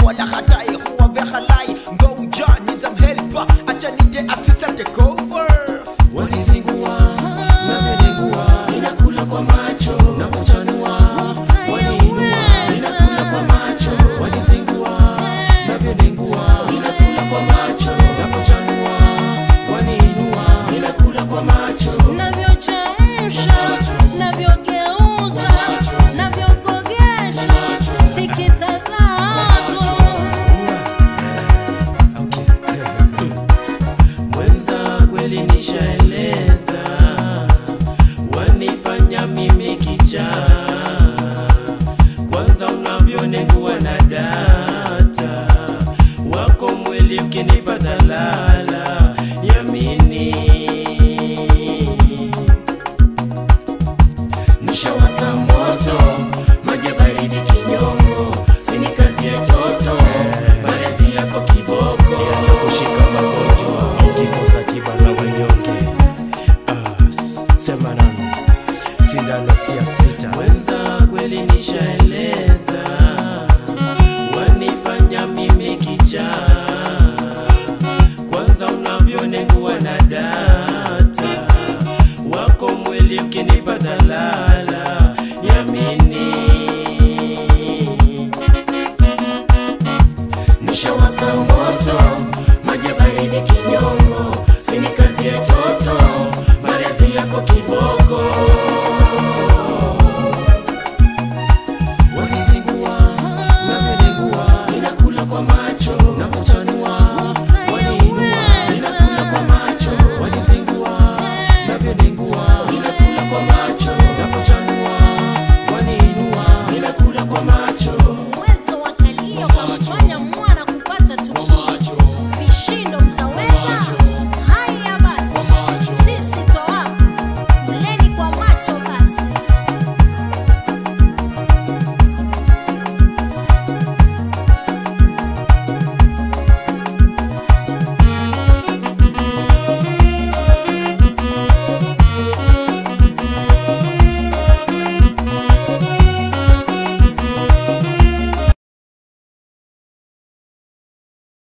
wala hatai huwa behalai ngoja nitamhelpa acha nije assistant take over wanizingua navyonengua inakula kwa macho napochanua waniinua inakula kwa macho wanizingua navyonengua inakula kwa macho napochanua waniinua inakula kwa macho navyochemsha navyogeuza navyogogesha tikita zako mwenza kweli nishaeleza wanifanya mimi kicha kwanza unavyonengua na data wako mwili ukinipata la